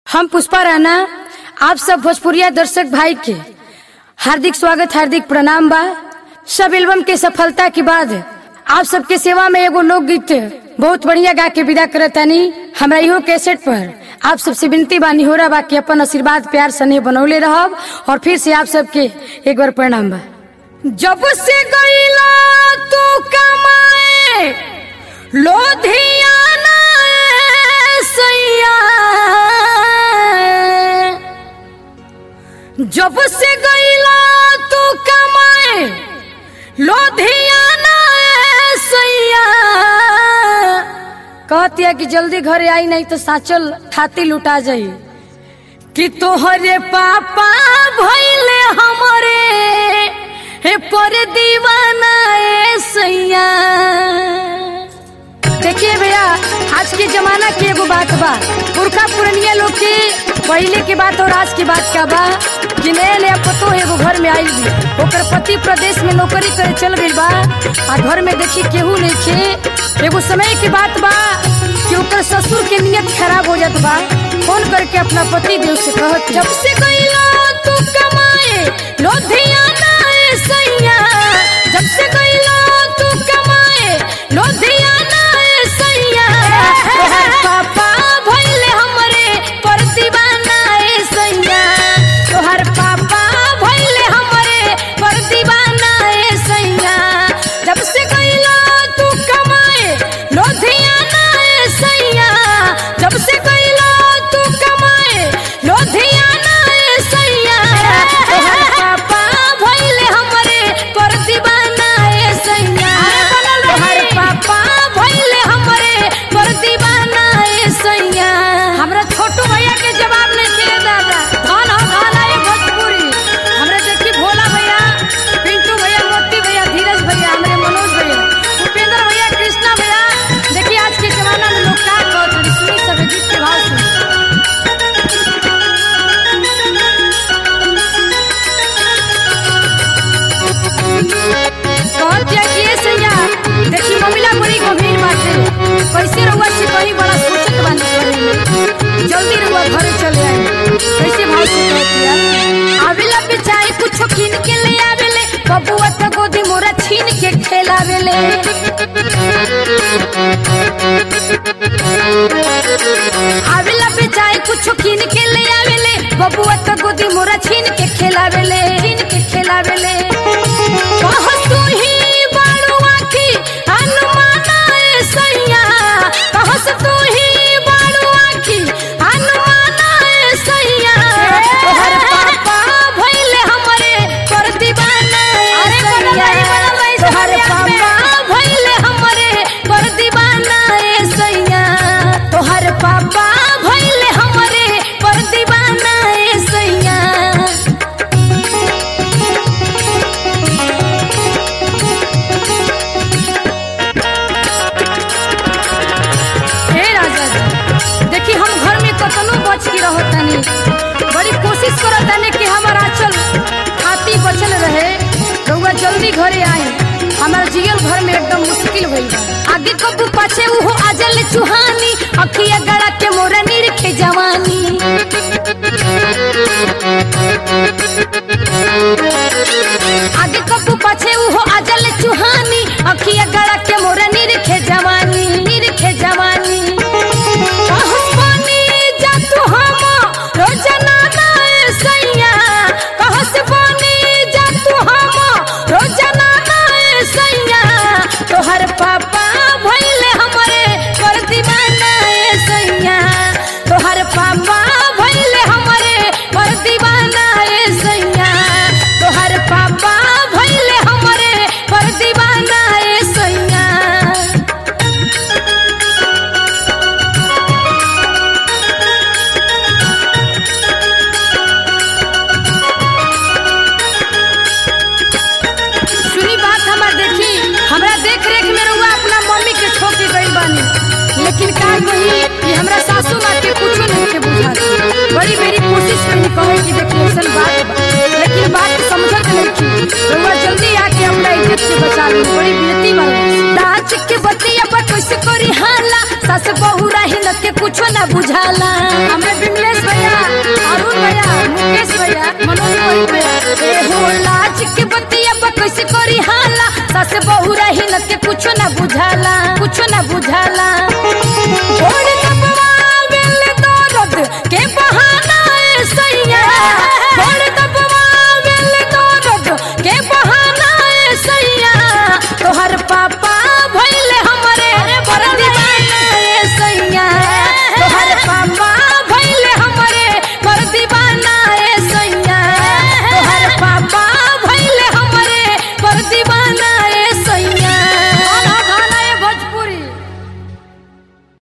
हम पुष्पा राणा आप सब भोजपुरिया दर्शक भाई के हार्दिक स्वागत हार्दिक प्रणाम बा सब एल्बम के सफलता के बाद आप सबके सेवा में एगो लोकगीत बहुत बढ़िया गा के विदा करतानी हमरा इहो कैसेट पर आप सबसे विनती बानी हो रहा बा कि अपन आशीर्वाद प्यार स्नेह बनौले रहब और फिर से आप सबके एक बार प्रणाम बा जब से गईला तू कमाए लोधियाना ए सैया जब से गईला तू कमाए लोधियाना ए सैया कहतिया कि जल्दी घरे आई नहीं तो साचल थाती लुटा जाई कि तोहरे पापा भइले हमरे हे पर दीवाना ए सैया देखिए भैया आज के जमाना के एगो बात बा पुरखा पुरनिया लोग के पहले के बात और आज के बात का बा कि नया नया पतो एगो घर में आई भी ओकर पति प्रदेश में नौकरी करे चल गई बा आ घर में देखी केहू नहीं खे एगो समय की बात बा कि ओकर ससुर के नियत खराब हो जात बा फोन करके अपना पति देव से कहत जब से गईला तू कमाए लोधियाना ए सैया जब से गईला तू कमाए लोधियाना ए सैया तोहर पापा भइले हमरे पर दीवाना ए सैया तोहर पापा भइले हमरे पर दीवाना ए सैया जब से गईला तू कमाए लोधियाना ए सैया जब से गईला तू कमाए लोधियाना ए सैया तोहर पापा भइले हमरे पर दीवाना ए सैया तोहर पापा भइले हमरे पर दीवाना ए सैया हमरा छोटू भैया के जवाब नहीं दिए दादा कौन हो कौन है भोजपुरी हमरा देखी भोला भैया पिंटू भैया मोती भैया धीरज भैया हमरे मनोज भैया उपेंद्र भैया कृष्णा भैया देखिए आज के जमाना में लोग का कहत हन सुनी सब गीत के भाव सुनी कहत जा कि ए सैया देखी ममिला बड़ी गंभीर बाटे कैसे रहुआ से कहीं बड़ा सोचत बानी करे में जल्दी रहुआ घरे चले आई कैसे भाव से कहतिया आवेला बेचाई कुछ किन के ले आवेले बबुआ त गोदी मोरा छीन के खेलावेले आवेला बेचाई कुछ किन के ले आवेले बबुआ त गोदी मोरा छीन के खेलावेले छीन के खेलावेले कहस तू ही बाड़ुआ की अनुमाना ए सैया कहस तू ही बाड़ुआ की अनुमाना ए सैया तोहर पापा भइले हमरे पर दीवाना ए सैया तोहर पापा भइले हमरे पर दीवाना ए सैया तोहर पापा भइले हमरे पर दीवाना ए सैया हे राजा जी देखी हम घर में कतनो बच के रहतनी बड़ी कोशिश करतनी कि हमार आंचल खाती बचल रहे रउआ जल्दी घरे आई हमार जियल घर में एकदम मुश्किल भइल बा। आगे कबू पाछे उहो आजल चुहानी अखिया गड़ा के मोरा निरखे जवानी आगे कबू पाछे उहो आजल चुहानी अखिया गड़ा के मोरा निरखे जवानी निरखे जवानी कहस बनी जा तू हम रोजना ना ए सैया कहस बनी जा तू हम रोजना ना ए सैया तोहर पापा भइले हमरे कर दीवाना ए सैया तोहर पापा भइले हमरे कर दीवाना ए सैया तोहर पापा भइले हमरे कर दीवाना ए सैया सुनी बात हमार देखी हमरा देख रेख में रहुआ अपना मम्मी के छोड़ के गई बानी लेकिन का कही कि हमरा सासू माँ के कुछो नहीं के बुझा बड़ी मेरी कोशिश कही कहे कि देखी ऐसन बात बा लेकिन बात समझत नहीं की रहुआ जल्दी आके हमरा इज्जत से बचा ली बड़ी बेटी बा दाच के बतिया पर कैसे करी हाला सास बहू रही न के कुछो ना बुझाला हमें बिमलेश भैया कुछ न बुझाला कुछ न बुझाला छोड़ के